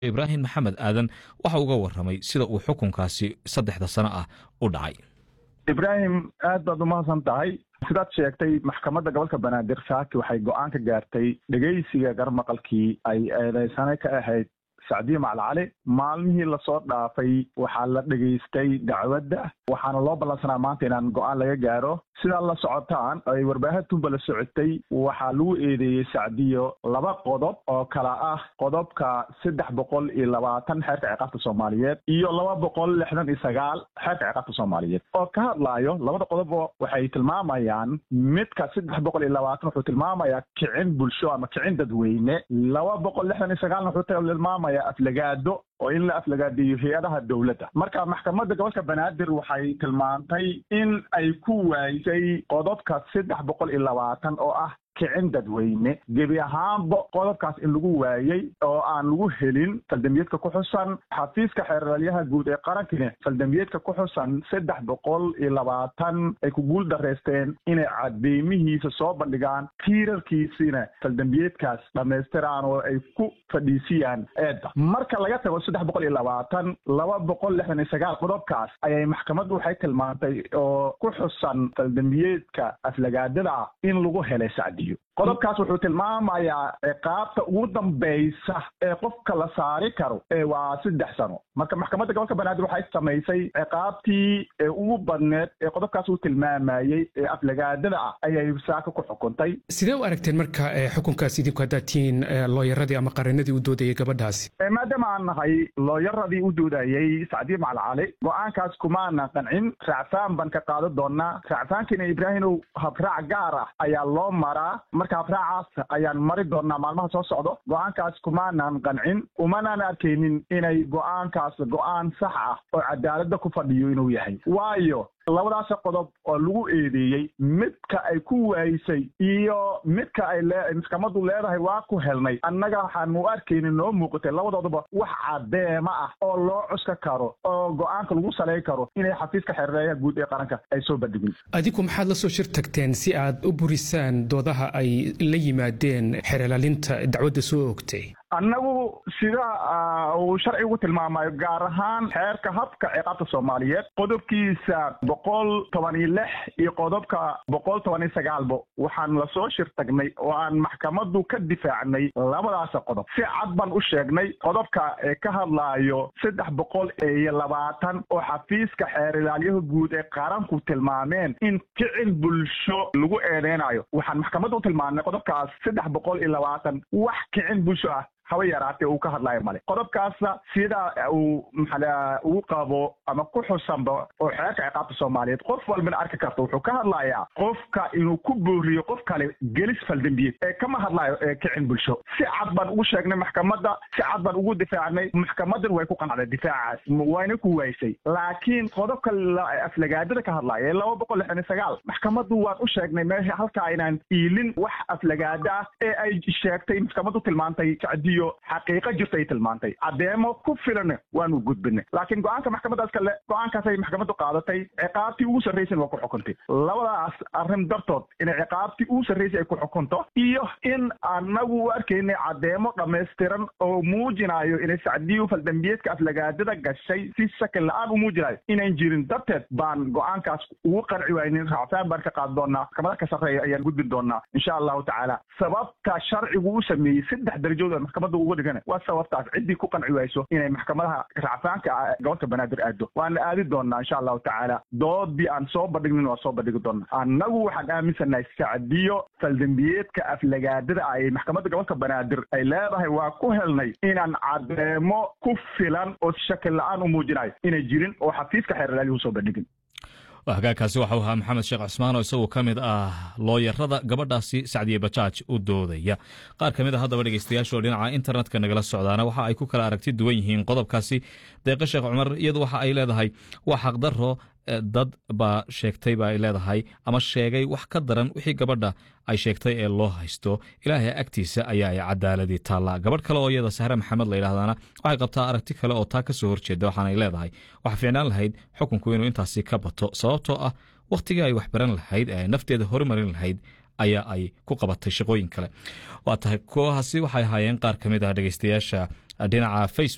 ibraahim maxamed aadan waxa uga waramay sida uu xukunkaasi saddexda sano ah u dhacay ibraahim aad baad umahadsan tahay sidaad sheegtay maxkamadda gobolka banaadir saaki waxay go-aan ka gaartay dhegeysiga garmaqalkii ay eedeysane ka ahayd sacdiye macalcali maalmihii lasoo dhaafay waxaa la dhegaystay dacwadda waxaana loo ballansanaa maanta inaan go-aan laga gaaro sidaa la socotaan ay warbaahintunba la socotay waxaa lagu eedeeyey sacdiyo laba qodob oo kala ah qodobka saddex boqol iyo labaatan xeerka ciqaabta soomaaliyeed iyo laba boqol lixdan iyo sagaal xeerka ciqaabta soomaaliyeed oo ka hadlaayo labada qodob waxay tilmaamayaan midka saddex boqol iyo labaatan wuxuu tilmaamayaa kicin bulsho ama kicin dadweyne laba boqol lixdan iyo sagaalna wuxuu tilmaamaya aflagaado oo in la aflagaadiyo hay-adaha dowladda marka maxkamadda gobolka banaadir waxay tilmaantay in ay ku waayisay qodobka saddex boqol iyo labaatan oo ah kicin dadweyne gebi ahaanba qodobkaas in lagu waayey oo aan lagu helin faldambiyeedka ku xusan xafiiska xeeralyaha guud ee qarankina faldambiyeedka ku xusan saddex boqol iyo labaatan ay ku guul dareysteen inay cadeymihiisa soo bandhigaan tiirarkiisina faldambiyeedkaas dhammaystiraan oo ay ku fadhiisiyaan eedda marka laga tago saddex boqol iyo labaatan laba boqol lixdan iyo sagaal qodobkaas ayay maxkamaddu waxay tilmaantay oo ku xusan faldambiyeedka aflagaadada ah in lagu helay sacdi qodobkaas wuxuu tilmaamayaa ciqaabta ugu dambaysa ee qofka la saari karo ee waa saddex sano marka maxkamadda gobolka banaadir waxay samaysay ciqaabtii ee ugu badneed ee qodobkaas uu tilmaamayey ee aflagaadada ah ayay saaka ku xukuntay sidee u aragteen marka xukunkaas idinku haddaad tihiin looyaradii ama qarinadii u doodayay gabadhaasi maadaama aan nahay looyaradii u doodayey sacdiye macalcali go-aankaas kumaanan qancin raacfaan baan ka qaadan doonaa raacfaankiina ibraahimow habraac gaar ah ayaa loo maraa marka habraacaas ayaan mari doonaa maalmaha soo socdo go-aankaas kumaanan qancin umanaan arkaynin inay go-aankaas go-aan sax ah oo cadaaladda ku fadhiyo inuu yahay waayo labadaas qodob oo lagu eedeeyey midka ay ku waayisay iyo midka ay lee maxkamaddu leedahay waa ku helnay annaga waxaanu arkaynin noo muuqatay labadooduba wax cadeema ah oo loo cuska karo oo go-aanka lagu salay karo inay xafiiska xereeyaha guud ee qaranka ay soo bandhigin adigu maxaad la soo shir tagteen si aad u burisaan doodaha ay la yimaadeen xeerlaalinta dacwadda soo ogtay annagu sida uu sharcigu tilmaamayo gaar ahaan xeerka habka ciqaabta soomaaliyeed qodobkiisa boqol toban iyo lix iyo qodobka boqol toban iyo sagaalba waxaan lasoo shir tagnay oo aan maxkamaddu ka difaacnay labadaas qodob si cad baan u sheegnay qodobka ee ka hadlaayo saddex boqol iyo labaatan oo xafiiska xeer ilaalyaha guud ee qaranku tilmaameen in kicin bulsho lagu eedeynayo waxaan maxkamadda u tilmaamnay qodobkaas saddex boqol iyo labaatan wax kicin bulsho ah haba yaraatee uu ka hadlaayo male qodobkaasna sida uu maxaa ugu qabo ama ku xusanba oo xeerka ciqaabta soomaaliyeed qof walbana arki karta wuxuu ka hadlayaa qofka inuu ku booriyo qof kale gelis faldambiyeed ee kama hadlaayo ee kicin bulsho si cad baan ugu sheegnay maxkamadda si cad baan ugu difaacnay maxkamadan way ku qanacday difaacaas wayna ku waysay laakiin qodobka aflagaadada ka hadlaya ee laba boqol lixdan iyo sagaal maxkamaddu waan u sheegnay meesha halkaa inaan iilin wax aflagaada ah ee ay sheegtay maxkamaddu tilmaantay sacdiyo xaqiiqo jirta ay tilmaantay caddeemo ku filan waanu gudbinay laakiin go-aanka maxkamadaas kale go-aankaasay maxkamaddu qaadatay ciqaabtii ugu sarraysana waa ku xukuntay labadaas arrin dartood inay ciqaabtii ugu sarraysay ay ku xukunto iyo in anagu u arkaynay caddeemo dhammaystiran oo muujinayo inay sacdiyu faldambiyeedka aflagaadada gashay si shakin la-aan u muujinayo inayn jirin darteed baan go-aankaas ugu qanci waynin raacfaan baan ka qaadi doonaa maxkamada ka sarreeya ayaan gudbin doonaa insha allahu tacaala sababta sharcigu u sameeyey saddex darajood oo maxkamadda uga dhigan waa sababtaas ciddii ku qanci wayso inay maxkamadaha racfaanka gobolka banaadir aado waana aadi doonaa insha allahu tacaala doodii aan soo bandhignin waa soo bandhigi doonaa annagu waxaan aaminsanahay sacdiyo faldambiyeedka aflagaadada ah ee maxkamadda gobolka banaadir ay leedahay waa ku helnay inaan cadeemo ku filan oo shakin la-aan u muujinayo inay jirin oo xafiiska xeerlaalihu soo bandhigin hagaagkaasi waxau ahaa maxamed sheekh cusmaan oo isaguo ka mid ah looyarada gabadhaasi sacdiye bajaaj u doodaya qaar ka mid a haddaba dhegeystayaashaoo dhinaca internetka nagala socdaana waxa ay ku kala aragti duwan yihiin qodobkaasi deeqo sheekh cumar iyadu waxa ay leedahay waa xaqdaro dad baa sheegtay ba ay leedahay ama sheegay wax ka daran wixii gabadha ay sheegtay ee loo haysto ilaahay agtiisa ayaa ay cadaaladii taallaa gabadh kale oo iyada sahre maxamed la yidhahdana waxay qabtaa aragti kale oo taa ka soo horjeeda waxaanay leedahay waxa fiicnaan lahayd xukunku inuu intaasi ka bato sababtoo ah wakhtigii ay waxbaran lahayd ee nafteeda horumarin lahayd ayaa ay ku qabatay shaqooyin kale waa tahay kuwahaasi waxay ahaayeen qaar ka mid ah dhegeystayaasha dhinaca facebook